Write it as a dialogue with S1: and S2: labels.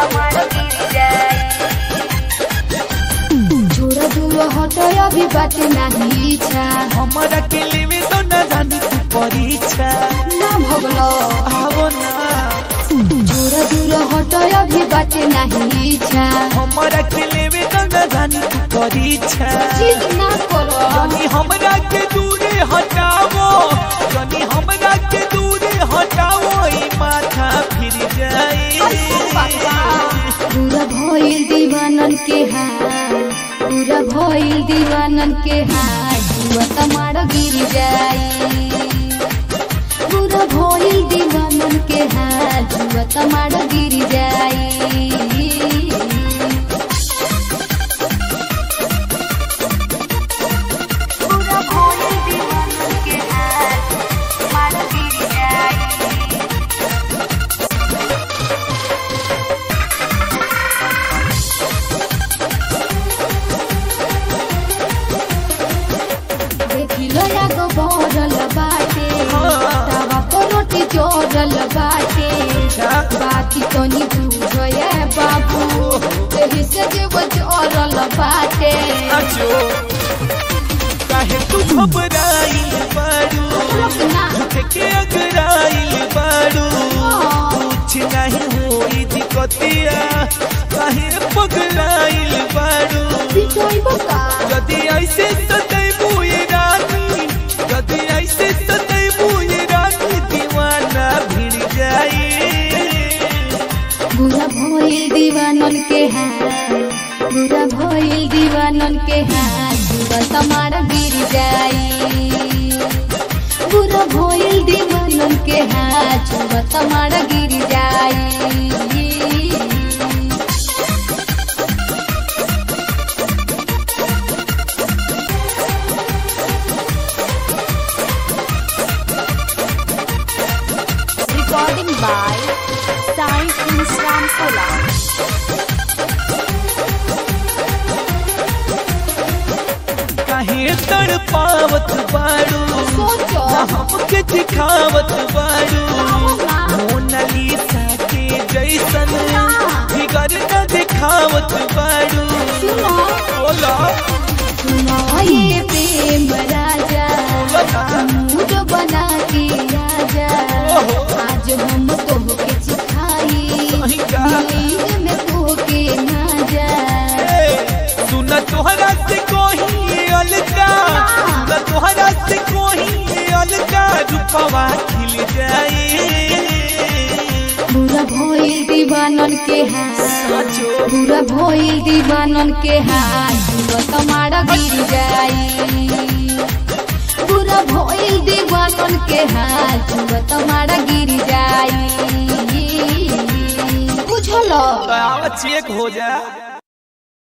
S1: तमाड़ गिर जाई छोड़ दूर हटो अभी बात नहीं इच्छा
S2: हमरा के लेवे तो न जानी तू परीक्षा
S1: ना भगलो
S2: आवो ना
S1: छोड़ दूर हटो अभी बात नहीं इच्छा
S2: हमरा के लेवे तो न जानी तू परीक्षा
S1: चीज ना करो
S2: जानी हमरा के दूरे हटावो जानी हमरा के दूरे हटावो ई माथा फिर जाए
S1: पूरा भइल दीवानन के हाल पूरा भइल दीवानन के हाल जुआ तमाड़ गिर जाई पूरा भइल दीवानन के हाल जुआ तमाड़ गिर जाई पूरा भइल दीवानन के हाल तमाड़ गिर जाई देखिलो यागो बरल बाटे तावा पर रोटी जोरल बाटे बाकी तो नी बुझो ये बाबू एही से जीव जोरल बाटे
S2: अजो काहे तू घबराई बारू
S1: रुकना
S2: के अगराइल बारू कुछ नहीं होई दिक्कतिया काहे पगलाइल बारू
S1: बिटोई बका
S2: यदि ऐसे सदैबू ये रानी यदि ऐसे सदैबू ये रानी दीवाना भिड़ जाए
S1: बुरा भइल दीवानन के हाल बुरा भइल दीवानन के हाल जुआ तमार गिर जाई बुरा भइल दीवानन के हाल जुआ तमार गिर जाई
S3: Recording by Sai Insram Kola.
S2: काहे तड़पावत बारू
S1: सोचो
S2: ना हमके दिखावत बारू मोनालिसा के जैसन फिगर न दिखावत बारू
S1: सुनो
S2: बोला
S1: सुनो ये प्रेम राजा मूड बना के राजा आज हम तोहके सिखाई
S2: सही का
S1: नींद में तोहके ना जा
S2: सुन तोहरा से कोही अलगा सुन तोहरा से कोही अलगा रूपवा खिल जाए
S1: बुरा भइल दीवानन के हाथ बुरा भइल दीवानन के हाथ जुआ तमारा गिर जाई बुरा भइल दीवानन के हाथ जुआ तमारा गिर जाई बुझलो
S2: चेक हो जा